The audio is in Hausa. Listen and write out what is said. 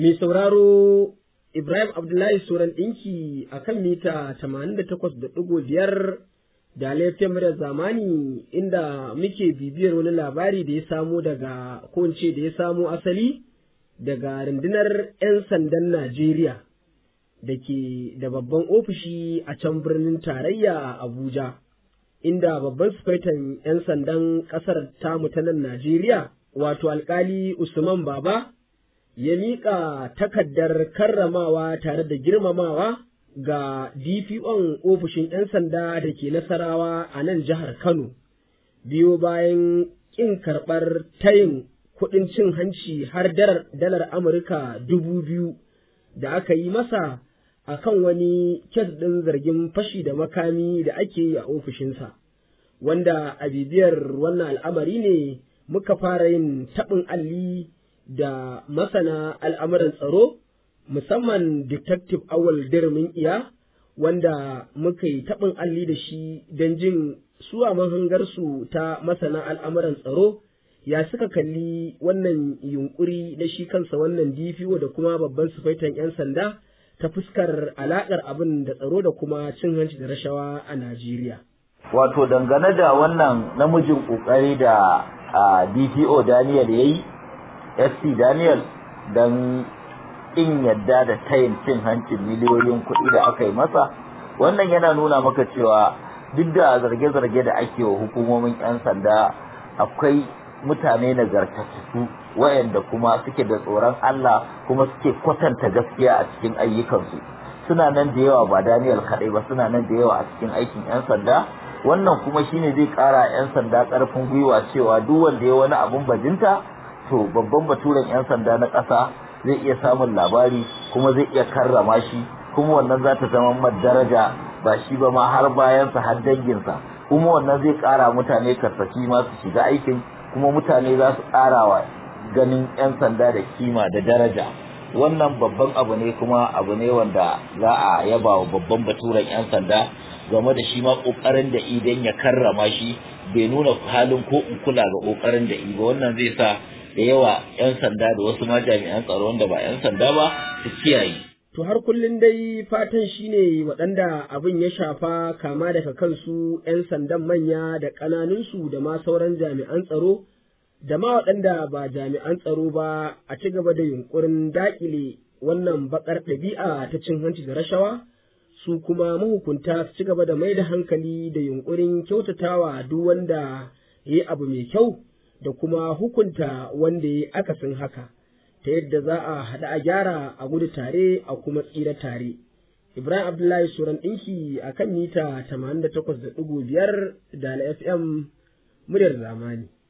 Mai sauraro Ibrahim Abdullahi Soran ɗinki a kan mita 88.5 da laifin da zamani inda muke bibiyar wani labari da ya samo daga ko da ya samo asali daga rundunar 'yan sandan Najeriya da ke da babban ofishi a can birnin tarayya Abuja, inda babban sufaitan 'yan sandan ƙasar tamu ta nan Najeriya, wato alkali Usman Baba, ya miƙa takardar karramawa tare da girmamawa ga DPO'n ofishin 'yan sanda da ke nasarawa a nan jihar Kano, biyo bayan ƙin karɓar tayin kuɗin cin hanci har dalar Amurka dubu biyu da aka yi masa a kan wani kes ɗin zargin fashi da makami da ake yi a ofishinsa, wanda a bibiyar wannan al'amari ne muka fara yin taɓin alli da masana al'amuran tsaro, musamman Detective Awal Dirmin Iya, wanda muka yi taɓin alli da shi don jin suwa mahangarsu ta masana al'amuran tsaro. ya suka kalli wannan yunkuri na shi kansa wannan DPO da kuma babban sufaitan 'yan sanda ta fuskar alaƙar abin da tsaro da kuma cin hanci da rashawa a Najeriya. Wato dangane da wannan namijin ƙoƙari da DPO Daniel ya yi, SC Daniel don in yadda da tayin cin hancin miliyoyin kuɗi da aka yi masa, wannan yana nuna maka cewa duk da zarge-zarge da ake wa hukumomin 'yan sanda akwai mutane nagartattu wayanda kuma suke da tsoron Allah kuma suke kwatanta gaskiya a cikin ayyukansu suna nan da yawa ba Daniel kadai ba suna nan da yawa a cikin aikin yan sanda wannan kuma shine zai kara yan sanda karfin gwiwa cewa duk wanda ya wani abun bajinta to babban baturen yan sanda na ƙasa zai iya samun labari kuma zai iya karrama shi kuma wannan za ta zama daraja ba shi ba ma har bayansa har danginsa kuma wannan zai kara mutane karsashi ma su shiga aikin kuma mutane za su wa ganin 'yan sanda da kima da daraja wannan babban abu ne kuma abu ne wanda za a yaba wa babban baturen 'yan sanda game da shi ma kokarin da idan ya karrama shi bai nuna halin ko in kula ga kokarin da ba wannan zai sa da yawa 'yan sanda da wasu ma jami'an tsaro wanda ba 'yan sanda ba su kiyaye To har kullum dai fatan shi ne waɗanda abin ya shafa kama daga kansu ‘yan sandan manya da ƙananunsu da ma sauran jami'an tsaro, da ma waɗanda ba jami'an tsaro ba a ci gaba da yunƙurin daƙile wannan baƙar ɗabi'a ta cin hanci da rashawa, su kuma mahukunta su ci gaba da mai da hankali da yunƙurin kyautatawa duk wanda ya yi abu mai kyau da kuma hukunta wanda ya yi akasin haka. ta yadda za a haɗa a gyara a gudu tare a kuma tsira tare. Ibrahim Abdullahi Suran ɗinki a kan mita 88.5 da FM muryar zamani.